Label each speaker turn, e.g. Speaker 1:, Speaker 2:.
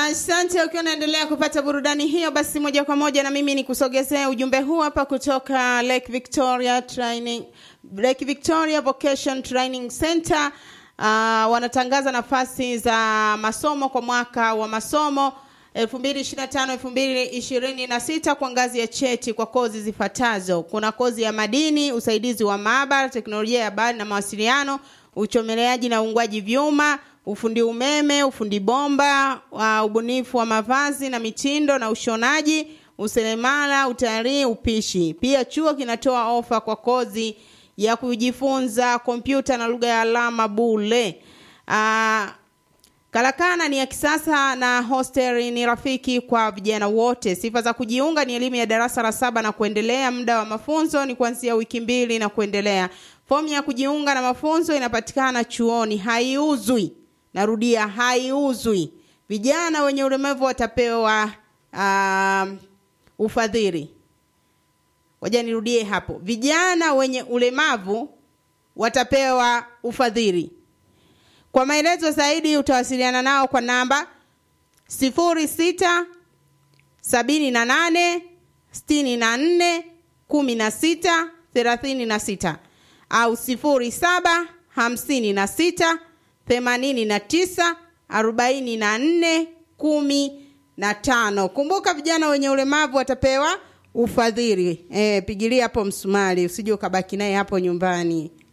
Speaker 1: Asante. Ukiwa unaendelea kupata burudani hiyo, basi moja kwa moja na mimi nikusogezea ujumbe huu hapa kutoka Lake Victoria Training, Lake Victoria Vocation Training Center. Uh, wanatangaza nafasi za masomo kwa mwaka wa masomo 2025 2026 kwa ngazi ya cheti kwa kozi zifuatazo. Kuna kozi ya madini, usaidizi wa maabara, teknolojia ya habari na mawasiliano, uchomeleaji na uungwaji vyuma, ufundi umeme, ufundi bomba, uh, ubunifu wa mavazi na mitindo na ushonaji, useremala, utalii, upishi. Pia chuo kinatoa ofa kwa kozi ya kujifunza kompyuta na lugha ya alama bule. Uh, Karakana ni ya kisasa na hostel ni rafiki kwa vijana wote. Sifa za kujiunga ni elimu ya darasa la saba na kuendelea. Muda wa mafunzo ni kuanzia wiki mbili na kuendelea. Fomu ya kujiunga na mafunzo inapatikana chuoni, haiuzwi. Narudia, haiuzwi. Vijana wenye ulemavu watapewa uh, ufadhili. Ngoja nirudie hapo, vijana wenye ulemavu watapewa ufadhili. Kwa maelezo zaidi utawasiliana nao kwa namba sifuri sita sabini na nane sitini na nne kumi na sita thelathini na sita au sifuri saba hamsini na sita themanini na tisa arobaini na nne kumi na tano. Kumbuka vijana wenye ulemavu watapewa ufadhili. E, pigilia hapo msumari usije ukabaki naye hapo nyumbani.